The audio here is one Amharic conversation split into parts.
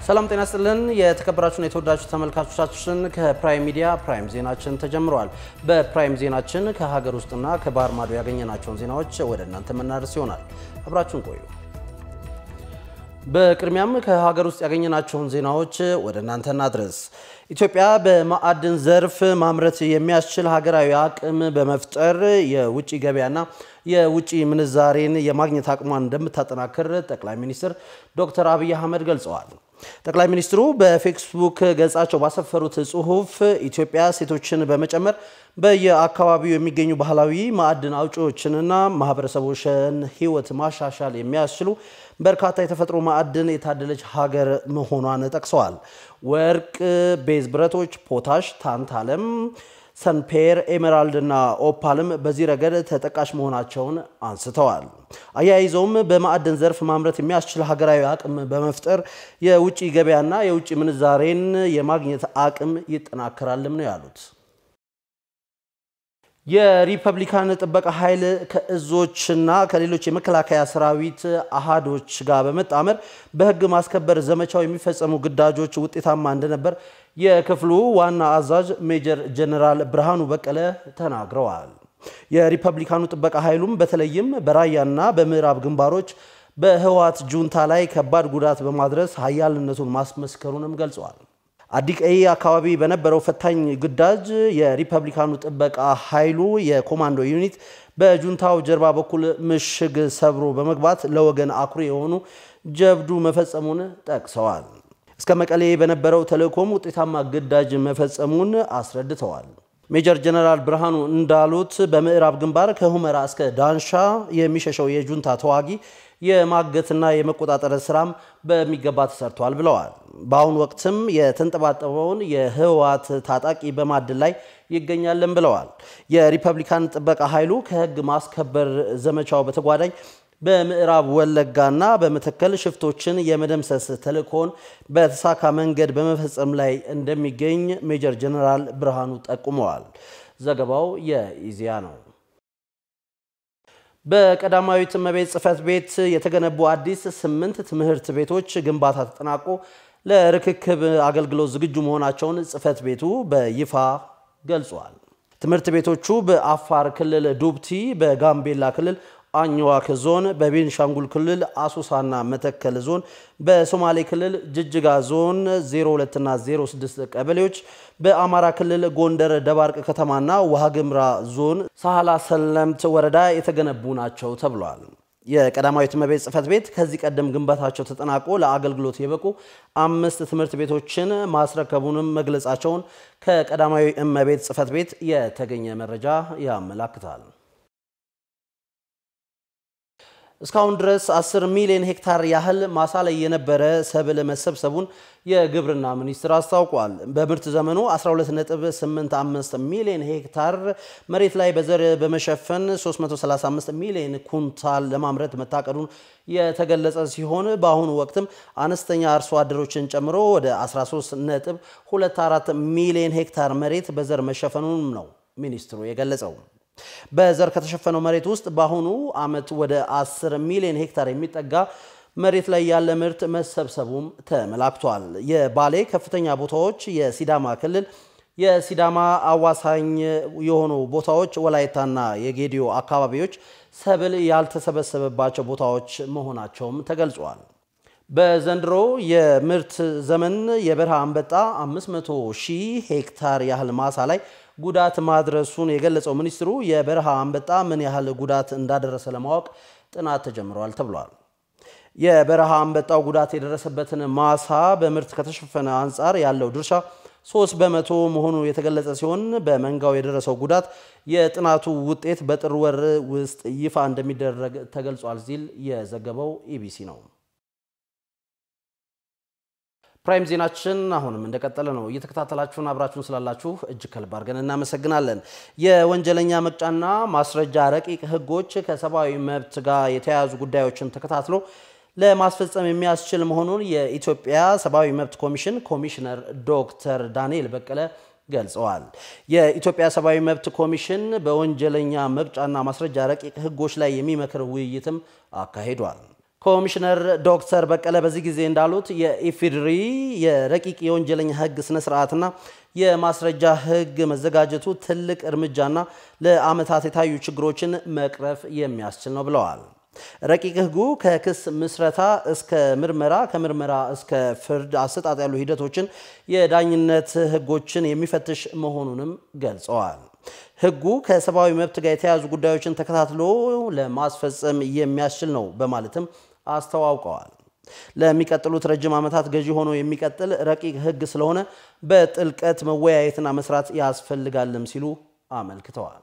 ሰላም ጤና ስጥልን። የተከበራችሁና የተወዳችሁ ተመልካቾቻችን ከፕራይም ሚዲያ ፕራይም ዜናችን ተጀምረዋል። በፕራይም ዜናችን ከሀገር ውስጥና ከባህር ማዶ ያገኘናቸውን ዜናዎች ወደ እናንተ የምናደርስ ይሆናል። አብራችሁን ቆዩ። በቅድሚያም ከሀገር ውስጥ ያገኘናቸውን ዜናዎች ወደ እናንተ እናድረስ። ኢትዮጵያ በማዕድን ዘርፍ ማምረት የሚያስችል ሀገራዊ አቅም በመፍጠር የውጭ ገበያና የውጭ ምንዛሬን የማግኘት አቅሟን እንደምታጠናክር ጠቅላይ ሚኒስትር ዶክተር አብይ አህመድ ገልጸዋል። ጠቅላይ ሚኒስትሩ በፌስቡክ ገጻቸው ባሰፈሩት ጽሑፍ ኢትዮጵያ ሴቶችን በመጨመር በየአካባቢው የሚገኙ ባህላዊ ማዕድን አውጪዎችንና ማህበረሰቦችን ሕይወት ማሻሻል የሚያስችሉ በርካታ የተፈጥሮ ማዕድን የታደለች ሀገር መሆኗን ጠቅሰዋል። ወርቅ፣ ቤዝ ብረቶች፣ ፖታሽ፣ ታንታለም ሰንፔር ኤሜራልድ እና ኦፓልም በዚህ ረገድ ተጠቃሽ መሆናቸውን አንስተዋል። አያይዘውም በማዕድን ዘርፍ ማምረት የሚያስችል ሀገራዊ አቅም በመፍጠር የውጭ ገበያና የውጭ ምንዛሬን የማግኘት አቅም ይጠናከራልም ነው ያሉት። የሪፐብሊካን ጥበቃ ኃይል ከእዞችና ከሌሎች የመከላከያ ሰራዊት አሃዶች ጋር በመጣመር በሕግ ማስከበር ዘመቻው የሚፈጸሙ ግዳጆች ውጤታማ እንደነበር የክፍሉ ዋና አዛዥ ሜጀር ጀነራል ብርሃኑ በቀለ ተናግረዋል። የሪፐብሊካኑ ጥበቃ ኃይሉም በተለይም በራያና በምዕራብ ግንባሮች በህወሓት ጁንታ ላይ ከባድ ጉዳት በማድረስ ኃያልነቱን ማስመስከሩንም ገልጸዋል። አዲቀይ አካባቢ በነበረው ፈታኝ ግዳጅ የሪፐብሊካኑ ጥበቃ ኃይሉ የኮማንዶ ዩኒት በጁንታው ጀርባ በኩል ምሽግ ሰብሮ በመግባት ለወገን አኩሪ የሆኑ ጀብዱ መፈጸሙን ጠቅሰዋል። እስከ መቀሌ በነበረው ተልእኮም ውጤታማ ግዳጅ መፈጸሙን አስረድተዋል። ሜጀር ጀነራል ብርሃኑ እንዳሉት በምዕራብ ግንባር ከሁመራ እስከ ዳንሻ የሚሸሸው የጁንታ ተዋጊ የማገትና የመቆጣጠር ስራም በሚገባ ተሰርቷል ብለዋል። በአሁኑ ወቅትም የተንጠባጠበውን የህወሓት ታጣቂ በማድን ላይ ይገኛልን ብለዋል። የሪፐብሊካን ጥበቃ ኃይሉ ከህግ ማስከበር ዘመቻው በተጓዳኝ በምዕራብ ወለጋና በመተከል ሽፍቶችን የመደምሰስ ተልእኮን በተሳካ መንገድ በመፈጸም ላይ እንደሚገኝ ሜጀር ጀነራል ብርሃኑ ጠቁመዋል። ዘገባው የኢዜአ ነው። በቀዳማዊት እመቤት ጽሕፈት ቤት የተገነቡ አዲስ ስምንት ትምህርት ቤቶች ግንባታ ተጠናቆ ለርክክብ አገልግሎት ዝግጁ መሆናቸውን ጽሕፈት ቤቱ በይፋ ገልጿል። ትምህርት ቤቶቹ በአፋር ክልል ዱብቲ፣ በጋምቤላ ክልል አኝዋክ ዞን፣ በቤንሻንጉል ክልል አሶሳና መተከል ዞን፣ በሶማሌ ክልል ጅጅጋ ዞን 02 እና 06 ቀበሌዎች፣ በአማራ ክልል ጎንደር ደባርቅ ከተማና ዋግምራ ዞን ሳህላ ሰለምት ወረዳ የተገነቡ ናቸው ተብሏል። የቀዳማዊት እመቤት ጽሕፈት ቤት ከዚህ ቀደም ግንባታቸው ተጠናቆ ለአገልግሎት የበቁ አምስት ትምህርት ቤቶችን ማስረከቡንም መግለጻቸውን ከቀዳማዊ እመቤት ጽሕፈት ቤት የተገኘ መረጃ ያመላክታል። እስካሁን ድረስ 10 ሚሊዮን ሄክታር ያህል ማሳ ላይ የነበረ ሰብል መሰብሰቡን የግብርና ሚኒስቴር አስታውቋል። በምርት ዘመኑ 12.85 ሚሊዮን ሄክታር መሬት ላይ በዘር በመሸፈን 335 ሚሊዮን ኩንታል ለማምረት መታቀዱን የተገለጸ ሲሆን በአሁኑ ወቅትም አነስተኛ አርሶ አደሮችን ጨምሮ ወደ 13.24 ሚሊዮን ሄክታር መሬት በዘር መሸፈኑን ነው ሚኒስትሩ የገለጸው። በዘር ከተሸፈነው መሬት ውስጥ በአሁኑ ዓመት ወደ 10 ሚሊዮን ሄክታር የሚጠጋ መሬት ላይ ያለ ምርት መሰብሰቡም ተመላክቷል። የባሌ ከፍተኛ ቦታዎች፣ የሲዳማ ክልል የሲዳማ አዋሳኝ የሆኑ ቦታዎች፣ ወላይታና የጌዲዮ አካባቢዎች ሰብል ያልተሰበሰበባቸው ቦታዎች መሆናቸውም ተገልጿል። በዘንድሮ የምርት ዘመን የበረሃ አንበጣ 500 ሺህ ሄክታር ያህል ማሳ ላይ ጉዳት ማድረሱን የገለጸው ሚኒስትሩ የበረሃ አንበጣ ምን ያህል ጉዳት እንዳደረሰ ለማወቅ ጥናት ተጀምሯል ተብሏል። የበረሃ አንበጣው ጉዳት የደረሰበትን ማሳ በምርት ከተሸፈነ አንጻር ያለው ድርሻ ሶስት በመቶ መሆኑ የተገለጸ ሲሆን በመንጋው የደረሰው ጉዳት የጥናቱ ውጤት በጥር ወር ውስጥ ይፋ እንደሚደረግ ተገልጿል ሲል የዘገበው ኢቢሲ ነው። ፕራይም ዜናችን አሁንም እንደቀጠለ ነው። እየተከታተላችሁን አብራችሁን ስላላችሁ እጅግ ከልብ አድርገን እናመሰግናለን። የወንጀለኛ መቅጫና ማስረጃ ረቂቅ ሕጎች ከሰብአዊ መብት ጋር የተያያዙ ጉዳዮችን ተከታትሎ ለማስፈጸም የሚያስችል መሆኑን የኢትዮጵያ ሰብአዊ መብት ኮሚሽን ኮሚሽነር ዶክተር ዳንኤል በቀለ ገልጸዋል። የኢትዮጵያ ሰብአዊ መብት ኮሚሽን በወንጀለኛ መቅጫና ማስረጃ ረቂቅ ሕጎች ላይ የሚመክር ውይይትም አካሂዷል። ኮሚሽነር ዶክተር በቀለ በዚህ ጊዜ እንዳሉት የኢፌዴሪ የረቂቅ የወንጀለኛ ሕግ ስነ ስርዓትና የማስረጃ ሕግ መዘጋጀቱ ትልቅ እርምጃና ለዓመታት የታዩ ችግሮችን መቅረፍ የሚያስችል ነው ብለዋል። ረቂቅ ሕጉ ከክስ ምስረታ እስከ ምርመራ፣ ከምርመራ እስከ ፍርድ አሰጣጥ ያሉ ሂደቶችን፣ የዳኝነት ሕጎችን የሚፈትሽ መሆኑንም ገልጸዋል። ሕጉ ከሰብአዊ መብት ጋር የተያያዙ ጉዳዮችን ተከታትሎ ለማስፈጸም የሚያስችል ነው በማለትም አስተዋውቀዋል። ለሚቀጥሉት ረጅም ዓመታት ገዢ ሆኖ የሚቀጥል ረቂቅ ሕግ ስለሆነ በጥልቀት መወያየትና መስራት ያስፈልጋልም ሲሉ አመልክተዋል።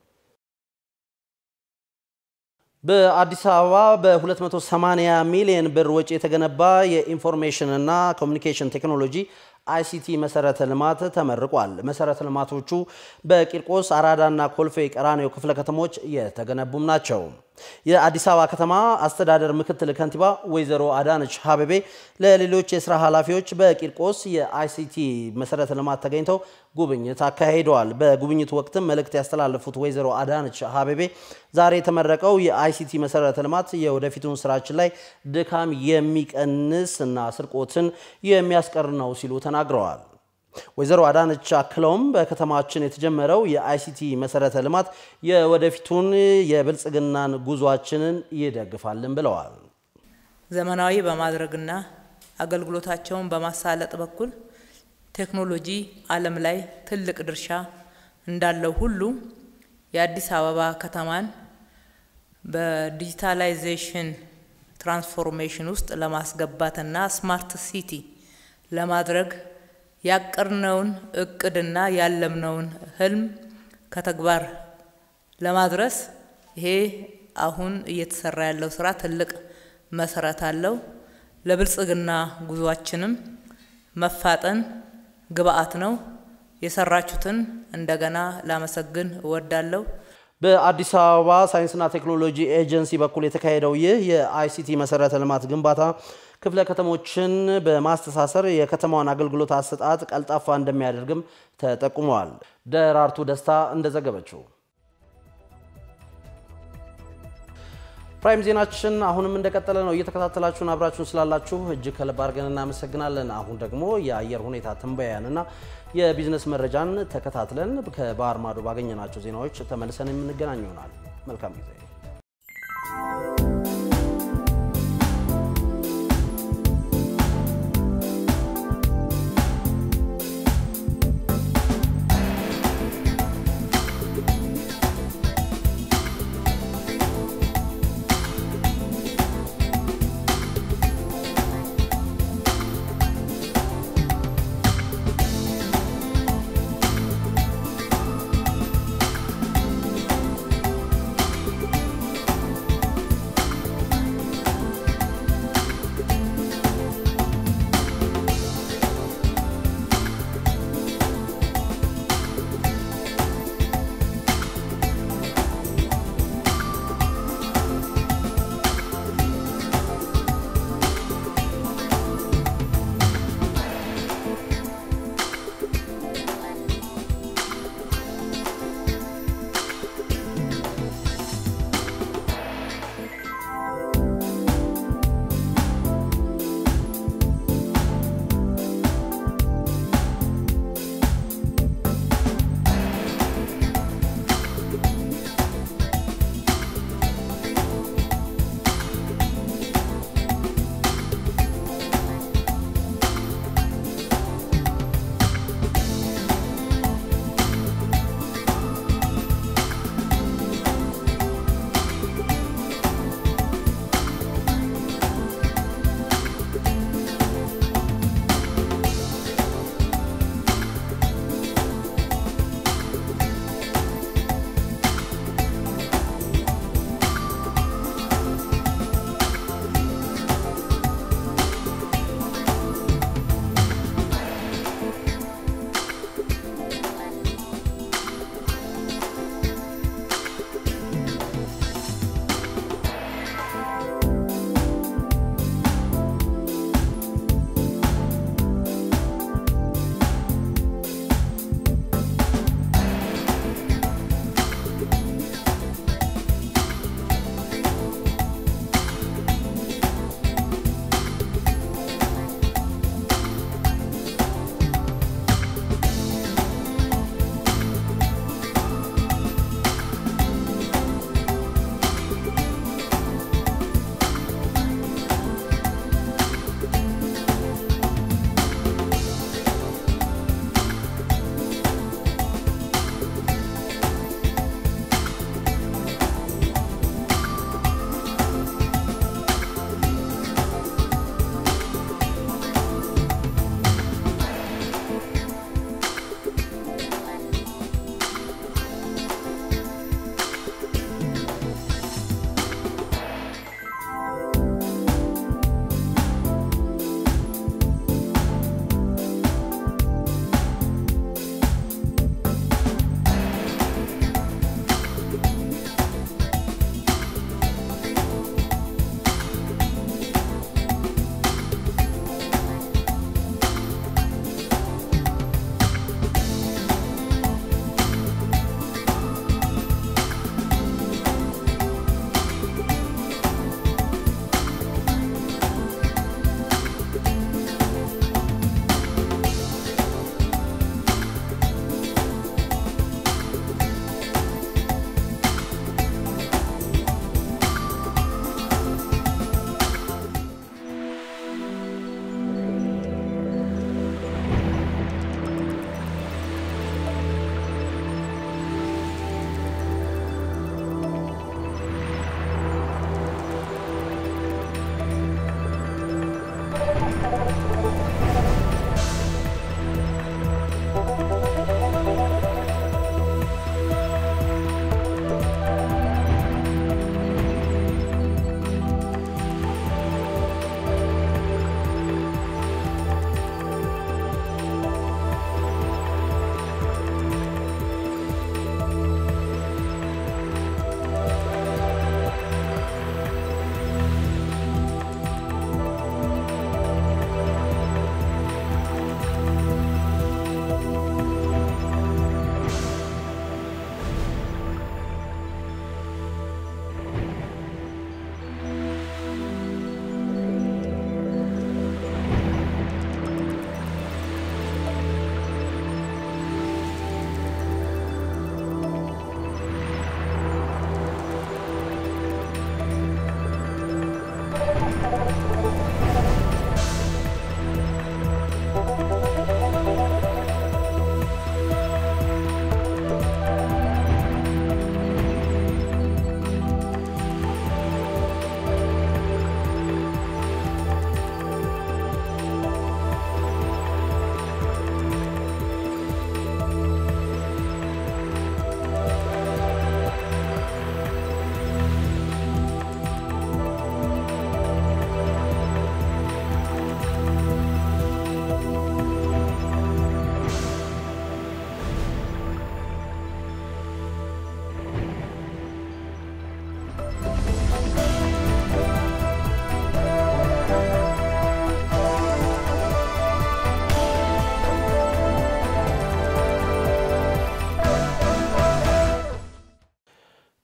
በአዲስ አበባ በ280 ሚሊዮን ብር ወጪ የተገነባ የኢንፎርሜሽን እና ኮሚኒኬሽን ቴክኖሎጂ አይሲቲ መሰረተ ልማት ተመርቋል። መሰረተ ልማቶቹ በቂርቆስ አራዳና ኮልፌ ቀራኒዮ ክፍለ ከተሞች የተገነቡም ናቸው። የአዲስ አበባ ከተማ አስተዳደር ምክትል ከንቲባ ወይዘሮ አዳነች ሀበቤ ለሌሎች የስራ ኃላፊዎች በቂርቆስ የአይሲቲ መሰረተ ልማት ተገኝተው ጉብኝት አካሂደዋል። በጉብኝቱ ወቅትም መልእክት ያስተላለፉት ወይዘሮ አዳነች ሀበቤ ዛሬ የተመረቀው የአይሲቲ መሰረተ ልማት የወደፊቱን ስራችን ላይ ድካም የሚቀንስ እና ስርቆትን የሚያስቀር ነው ሲሉ ተናግረዋል። ወይዘሮ አዳነች አክለውም በከተማችን የተጀመረው የአይሲቲ መሰረተ ልማት የወደፊቱን የብልጽግናን ጉዟችንን ይደግፋልን ብለዋል። ዘመናዊ በማድረግና አገልግሎታቸውን በማሳለጥ በኩል ቴክኖሎጂ ዓለም ላይ ትልቅ ድርሻ እንዳለው ሁሉ የአዲስ አበባ ከተማን በዲጂታላይዜሽን ትራንስፎርሜሽን ውስጥ ለማስገባትና ስማርት ሲቲ ለማድረግ ያቀርነውን እቅድና ያለምነውን ህልም ከተግባር ለማድረስ ይሄ አሁን እየተሰራ ያለው ስራ ትልቅ መሰረት አለው። ለብልጽግና ጉዟችንም መፋጠን ግብአት ነው። የሰራችሁትን እንደገና ላመሰግን እወዳለሁ። በአዲስ አበባ ሳይንስና ቴክኖሎጂ ኤጀንሲ በኩል የተካሄደው ይህ የአይሲቲ መሰረተ ልማት ግንባታ ክፍለ ከተሞችን በማስተሳሰር የከተማዋን አገልግሎት አሰጣጥ ቀልጣፋ እንደሚያደርግም ተጠቁመዋል። ደራርቱ ደስታ እንደዘገበችው ፕራይም ዜናችን አሁንም እንደቀጠለ ነው። እየተከታተላችሁን አብራችሁን ስላላችሁ እጅግ ከልብ አድርገን እናመሰግናለን። አሁን ደግሞ የአየር ሁኔታ ትንበያንና የቢዝነስ መረጃን ተከታትለን ከባህር ማዶ ባገኘናቸው ዜናዎች ተመልሰን የምንገናኝ ይሆናል። መልካም ጊዜ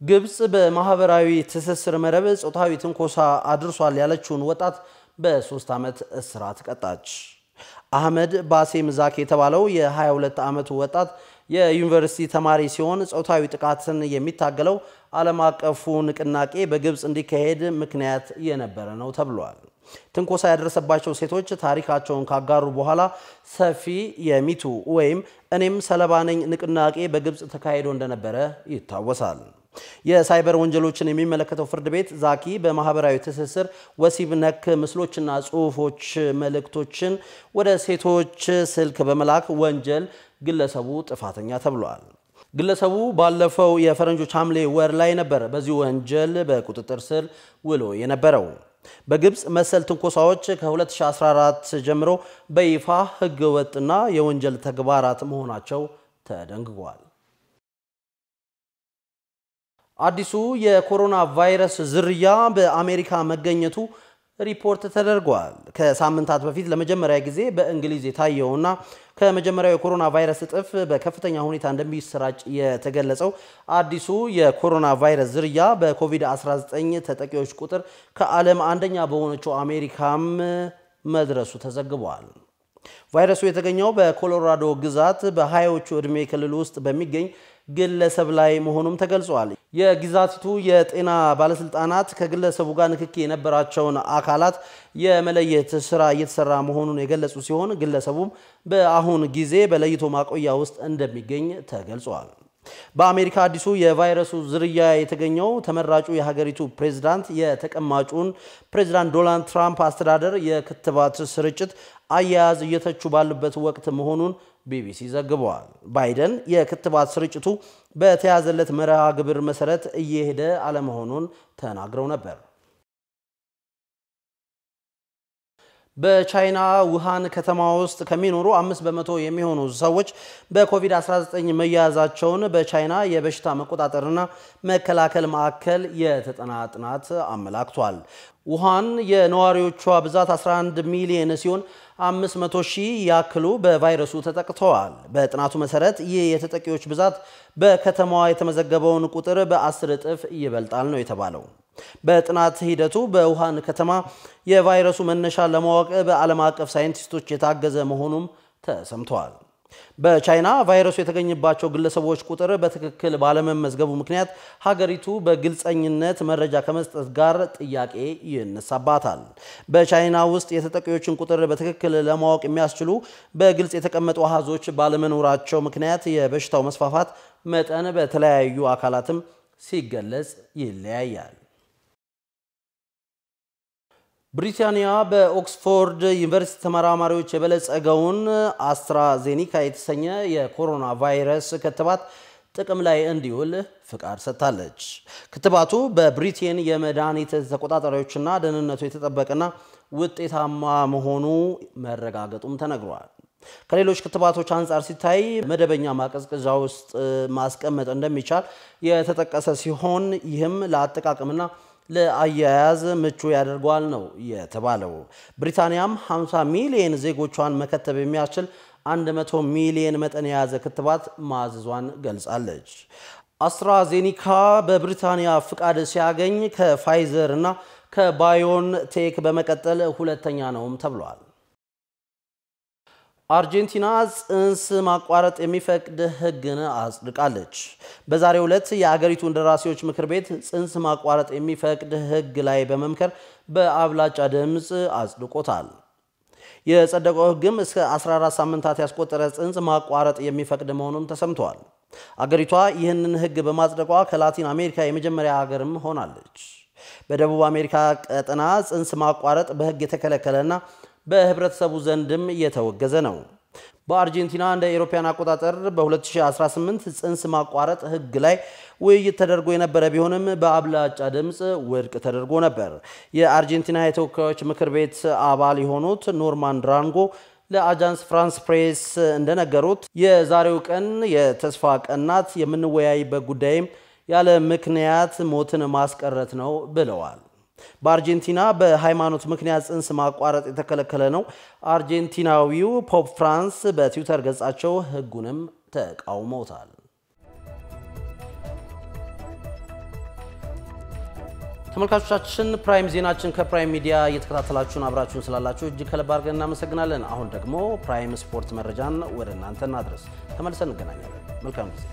ግብፅ በማህበራዊ ትስስር መረብ ጾታዊ ትንኮሳ አድርሷል ያለችውን ወጣት በሶስት ዓመት እስራት ቀጣች። አህመድ ባሴም ዛክ የተባለው የ22 ዓመቱ ወጣት የዩኒቨርሲቲ ተማሪ ሲሆን ጾታዊ ጥቃትን የሚታገለው ዓለም አቀፉ ንቅናቄ በግብፅ እንዲካሄድ ምክንያት የነበረ ነው ተብሏል። ትንኮሳ ያደረሰባቸው ሴቶች ታሪካቸውን ካጋሩ በኋላ ሰፊ የሚቱ ወይም እኔም ሰለባ ነኝ ንቅናቄ በግብፅ ተካሂዶ እንደነበረ ይታወሳል። የሳይበር ወንጀሎችን የሚመለከተው ፍርድ ቤት ዛኪ በማህበራዊ ትስስር ወሲብ ነክ ምስሎችና ጽሁፎች መልእክቶችን ወደ ሴቶች ስልክ በመላክ ወንጀል ግለሰቡ ጥፋተኛ ተብሏል። ግለሰቡ ባለፈው የፈረንጆች ሐምሌ ወር ላይ ነበር በዚህ ወንጀል በቁጥጥር ስር ውሎ የነበረው። በግብፅ መሰል ትንኮሳዎች ከ2014 ጀምሮ በይፋ ህገ ወጥና የወንጀል ተግባራት መሆናቸው ተደንግጓል። አዲሱ የኮሮና ቫይረስ ዝርያ በአሜሪካ መገኘቱ ሪፖርት ተደርጓል። ከሳምንታት በፊት ለመጀመሪያ ጊዜ በእንግሊዝ የታየውና ከመጀመሪያው የኮሮና ቫይረስ እጥፍ በከፍተኛ ሁኔታ እንደሚሰራጭ የተገለጸው አዲሱ የኮሮና ቫይረስ ዝርያ በኮቪድ-19 ተጠቂዎች ቁጥር ከዓለም አንደኛ በሆነችው አሜሪካም መድረሱ ተዘግቧል። ቫይረሱ የተገኘው በኮሎራዶ ግዛት በሀያዎቹ ዕድሜ ክልል ውስጥ በሚገኝ ግለሰብ ላይ መሆኑም ተገልጿል። የግዛቲቱ የጤና ባለስልጣናት ከግለሰቡ ጋር ንክኪ የነበራቸውን አካላት የመለየት ስራ እየተሰራ መሆኑን የገለጹ ሲሆን ግለሰቡም በአሁን ጊዜ በለይቶ ማቆያ ውስጥ እንደሚገኝ ተገልጿል። በአሜሪካ አዲሱ የቫይረሱ ዝርያ የተገኘው ተመራጩ የሀገሪቱ ፕሬዝዳንት የተቀማጩን ፕሬዝዳንት ዶናልድ ትራምፕ አስተዳደር የክትባት ስርጭት አያያዝ እየተቹ ባሉበት ወቅት መሆኑን ቢቢሲ ዘግበዋል። ባይደን የክትባት ስርጭቱ በተያዘለት መርሃ ግብር መሰረት እየሄደ አለመሆኑን ተናግረው ነበር። በቻይና ውሃን ከተማ ውስጥ ከሚኖሩ አምስት በመቶ የሚሆኑ ሰዎች በኮቪድ-19 መያዛቸውን በቻይና የበሽታ መቆጣጠርና መከላከል ማዕከል የተጠና ጥናት አመላክቷል። ውሃን የነዋሪዎቿ ብዛት 11 ሚሊዮን ሲሆን 500 ሺህ ያክሉ በቫይረሱ ተጠቅተዋል። በጥናቱ መሰረት ይህ የተጠቂዎች ብዛት በከተማዋ የተመዘገበውን ቁጥር በ10 እጥፍ ይበልጣል ነው የተባለው። በጥናት ሂደቱ በውሃን ከተማ የቫይረሱ መነሻ ለማወቅ በዓለም አቀፍ ሳይንቲስቶች የታገዘ መሆኑም ተሰምተዋል። በቻይና ቫይረሱ የተገኘባቸው ግለሰቦች ቁጥር በትክክል ባለመመዝገቡ ምክንያት ሀገሪቱ በግልጸኝነት መረጃ ከመስጠት ጋር ጥያቄ ይነሳባታል። በቻይና ውስጥ የተጠቂዎችን ቁጥር በትክክል ለማወቅ የሚያስችሉ በግልጽ የተቀመጡ አሃዞች ባለመኖራቸው ምክንያት የበሽታው መስፋፋት መጠን በተለያዩ አካላትም ሲገለጽ ይለያያል። ብሪታንያ በኦክስፎርድ ዩኒቨርሲቲ ተመራማሪዎች የበለጸገውን አስትራዜኒካ የተሰኘ የኮሮና ቫይረስ ክትባት ጥቅም ላይ እንዲውል ፍቃድ ሰጥታለች። ክትባቱ በብሪቴን የመድኃኒት ተቆጣጣሪዎችና ደህንነቱ የተጠበቀና ውጤታማ መሆኑ መረጋገጡም ተነግሯል። ከሌሎች ክትባቶች አንጻር ሲታይ መደበኛ ማቀዝቀዣ ውስጥ ማስቀመጥ እንደሚቻል የተጠቀሰ ሲሆን ይህም ለአጠቃቀምና ለአያያዝ ምቹ ያደርገዋል ነው የተባለው። ብሪታንያም 50 ሚሊየን ዜጎቿን መከተብ የሚያስችል 100 ሚሊየን መጠን የያዘ ክትባት ማዘዟን ገልጻለች። አስትራዜኒካ በብሪታንያ ፍቃድ ሲያገኝ ከፋይዘር እና ከባዮን ቴክ በመቀጠል ሁለተኛ ነውም ተብሏል። አርጀንቲና ጽንስ ማቋረጥ የሚፈቅድ ሕግን አጽድቃለች። በዛሬው ዕለት የአገሪቱ እንደራሴዎች ምክር ቤት ጽንስ ማቋረጥ የሚፈቅድ ሕግ ላይ በመምከር በአብላጫ ድምፅ አጽድቆታል። የጸደቀው ሕግም እስከ 14 ሳምንታት ያስቆጠረ ጽንስ ማቋረጥ የሚፈቅድ መሆኑም ተሰምተዋል። አገሪቷ ይህንን ሕግ በማጽደቋ ከላቲን አሜሪካ የመጀመሪያ ሀገርም ሆናለች። በደቡብ አሜሪካ ቀጠና ጽንስ ማቋረጥ በሕግ የተከለከለና በህብረተሰቡ ዘንድም እየተወገዘ ነው። በአርጀንቲና እንደ አውሮፓውያን አቆጣጠር በ2018 ጽንስ ማቋረጥ ህግ ላይ ውይይት ተደርጎ የነበረ ቢሆንም በአብላጫ ድምፅ ውድቅ ተደርጎ ነበር። የአርጀንቲና የተወካዮች ምክር ቤት አባል የሆኑት ኖርማን ድራንጎ ለአጃንስ ፍራንስ ፕሬስ እንደነገሩት የዛሬው ቀን የተስፋ ቀን ናት፣ የምንወያይበት ጉዳይም ያለ ምክንያት ሞትን ማስቀረት ነው ብለዋል። በአርጀንቲና በሃይማኖት ምክንያት ጽንስ ማቋረጥ የተከለከለ ነው። አርጀንቲናዊው ፖፕ ፍራንስ በትዊተር ገጻቸው ህጉንም ተቃውመውታል። ተመልካቾቻችን ፕራይም ዜናችን ከፕራይም ሚዲያ እየተከታተላችሁን አብራችሁን ስላላችሁ እጅግ ከልብ አድርገን እናመሰግናለን። አሁን ደግሞ ፕራይም ስፖርት መረጃን ወደ እናንተ እናድረስ። ተመልሰን እንገናኛለን። መልካም ጊዜ።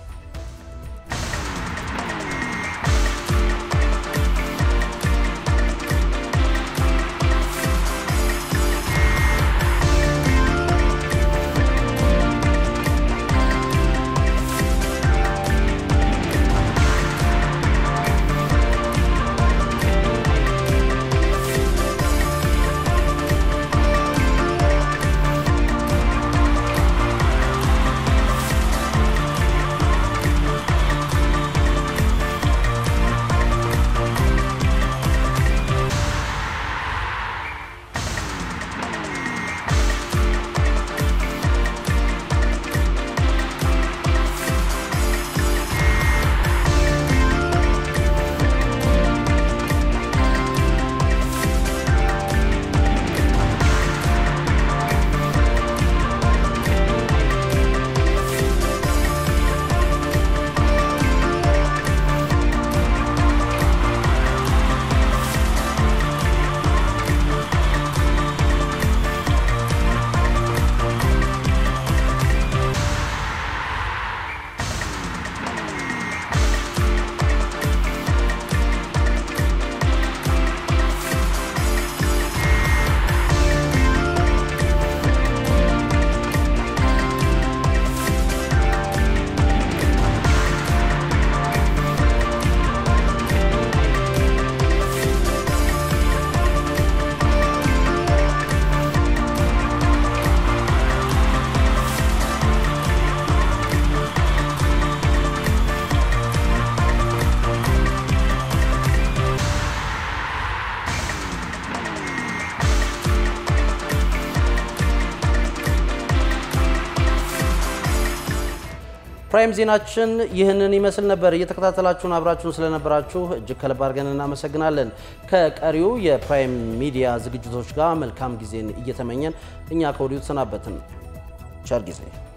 ፕራይም ዜናችን ይህንን ይመስል ነበር። እየተከታተላችሁን አብራችሁን ስለነበራችሁ እጅግ ከልብ አድርገን እናመሰግናለን። ከቀሪው የፕራይም ሚዲያ ዝግጅቶች ጋር መልካም ጊዜን እየተመኘን እኛ ከወዲሁ ተሰናበትን። ቸር ጊዜ